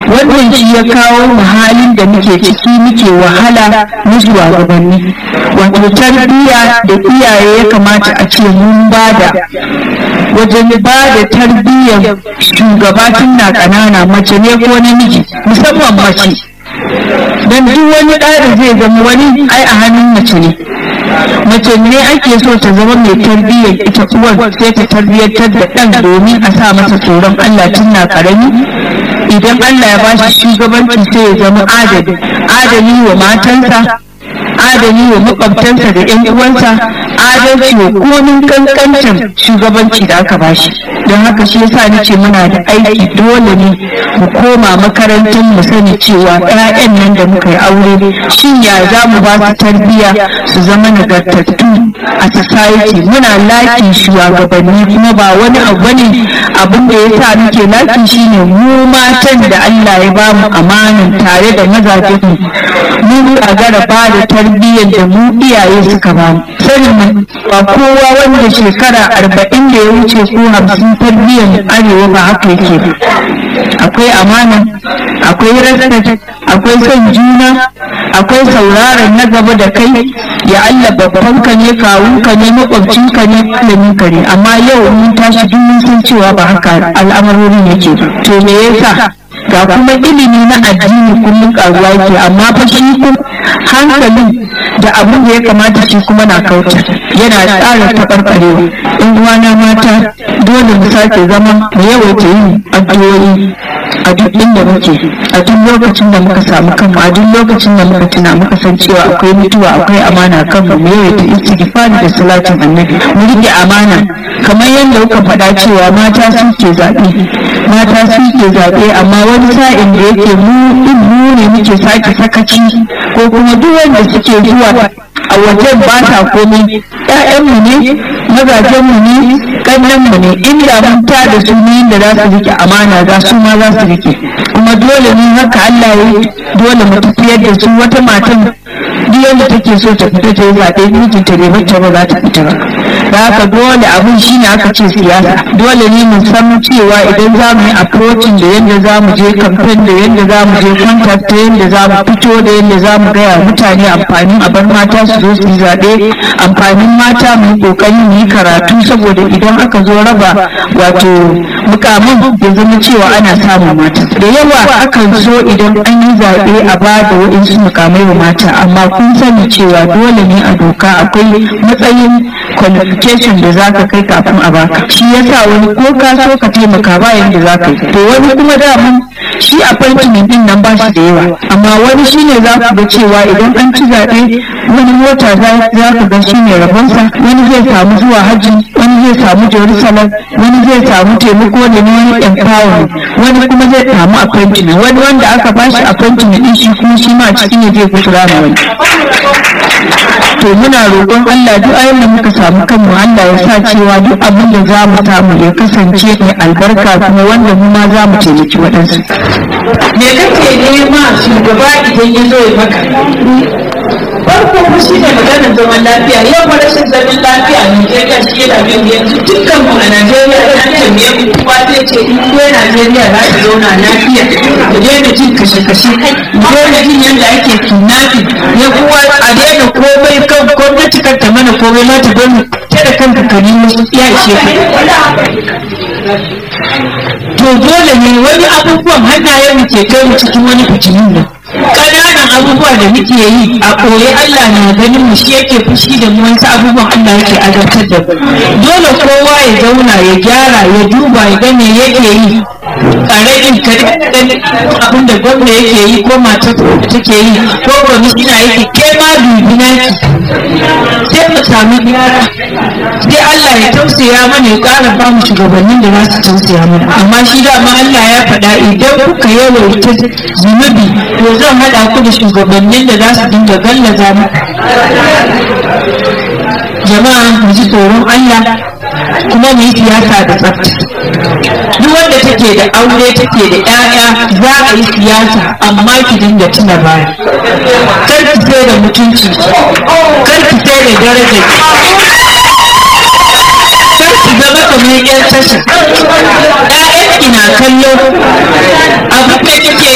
wannan shi ya kawo mu halin da muke ciki muke wahala na shugabanni wato tarbiyya da iyaye ya kamata a ce mun bada wajen ba da tarbiyyar shugaba tun na ƙanana mace ne ko namiji musamman mace don duk wani ɗa da zai zama wani ai a hannun mace ne mace ne ake so ta zama mai tarbiyyar ita uwar sai ta tarbiyyantar da ɗan domin a sa masa tsoron Allah tun na ƙarami idan Allah ya bashi shugabanci sai ya zama adali adali wa matansa adali wa makwabtansa da yan uwansa adalci wa komin kankancin shugabanci da aka bashi don haka shi yasa nace muna da aiki dole ne mu koma makarantar mu sani cewa ƴaƴan nan da muka yi aure shin ya za mu ba su tarbiyya su zama nagartattu a society muna lakin shugabanni kuma ba wani abu ne abin da yasa muke laki shine mu matan da Allah ya ba mu amanin tare da mazajen mu mun gagara ba da tarbiyyar da mu iyaye suka ba mu sanin ba kowa wanda shekara arba'in da ya wuce ko hamsin tarbiyyar arewa ba haka yake akwai amana akwai respect akwai son juna akwai sauraron na gaba da kai ya Allah babban ka ne kawun ka ne makwabcin ka ne malamin ka ne amma yau mun tashi duk mun san cewa ba haka al'amarorin yake to me yasa ga kuma ilimi na addini kullum karuwa yake amma fa shi kuma hankalin da abin da ya kamata shi kuma na kauta yana tsara taɓarɓarewa in uwana mata dole mu sake zama mu yawaita yin addu'o'i a duk inda muke a duk lokacin da muka samu kanmu a duk lokacin da muka tuna muka san cewa akwai mutuwa akwai amana kanmu mu yawaita istighfari da salatin annabi mu rike amana kamar yadda kuka faɗa cewa mata suke zaɓe mata suke zaɓe amma wani sa'in da yake mu mu ne muke sake sakaci ko kuma duk wanda suke zuwa a wajen ba sa komai ƴaƴanmu ne mazajenmu ne ƙannenmu ne inda mun ta da su ne da za su rike amana za su ma za su rike kuma dole ne haka Allah ya dole mu tafiyar da su wata matan duk yadda take so ta fita ta yi zaɓe mijinta bai bacci ba za ta fita ba da haka dole abin shi ne aka ce siyasa dole ne mu san cewa idan za mu yi approaching da yadda za mu je campaign da yadda za mu je contact da yadda za mu fito da yadda za mu gaya mutane amfanin a bar mata su zo su yi zaɓe amfanin mata mu yi ƙoƙari mu yi karatu saboda idan aka zo raba wato mukamin ya zama cewa ana samun mata da yawa akan so idan an yi zaɓe a ba da waɗansu mukamai wa mata amma kun sani cewa dole ne a doka akwai matsayin qualification da zaka kai kafin a baka shi yasa wani ko ka so ka taimaka ba yanda zaka yi to wani kuma daman shi appointment din nan ba shi da yawa amma wani shine za ku ga cewa idan an ci zaɓe wani mota za ku ga shine rabonsa wani zai samu zuwa hajji wani zai samu jerusalem wani zai samu taimako da ne wani empowerment wani kuma zai samu appointment wani wanda aka bashi appointment din shi kuma shi ma cikin ne zai kusura ma wani to muna roƙon Allah duk ayin da muka samu kanmu Allah ya sa cewa duk abin da za mu samu ya kasance mai albarka kuma wanda mu ma za mu taimaki waɗansu. Me kake nema shugaba idan ya zo ya maka? farko mu shi ne maganar zaman lafiya yau ba rashin zaman lafiya a Najeriya shi yana bin yanzu dukkan mu a Najeriya ya ce me yafi kowa zai ce in dai Najeriya za ta zauna lafiya ku daina jin kashe-kashe ku daina jin yadda ake kidnapping ya kuwa a daina komai kan gwamnati kan ta mana komai ma ta gwamnati ta da kanka ka nemo ya ishe to dole ne wani abubuwan hannayen mu ke kai mu cikin wani fitinin nan ƙananan abubuwa da muke yi a ɓoye Allah na ganin mu shi yake fushi da mu wasu abubuwan Allah yake azabtar da mu dole kowa ya zauna ya gyara ya duba ya ga me yake yi ƙaramin ka ganin abin da gwamna yake yi ko matar da take yi ko kwamishina yake ke ma dubi naki sai mu sami gyara sai Allah ya tausaya mana ya ƙara ba mu shugabannin da za su tausaya mana amma shi dama Allah ya faɗa idan kuka yawaita zunubi to zan haɗa ku da shugabannin da za su dinga gallaza mu jama'a mu ji tsoron Allah kuma mu yi siyasa da tsafta duk wanda take da aure take da 'ya'ya za a yi siyasa amma ki dinga tuna baya kar ki sai da mutunci kar ki sai da daraja kar ki zama kamar yan tasha 'ya'yan ki na kallo abin da kike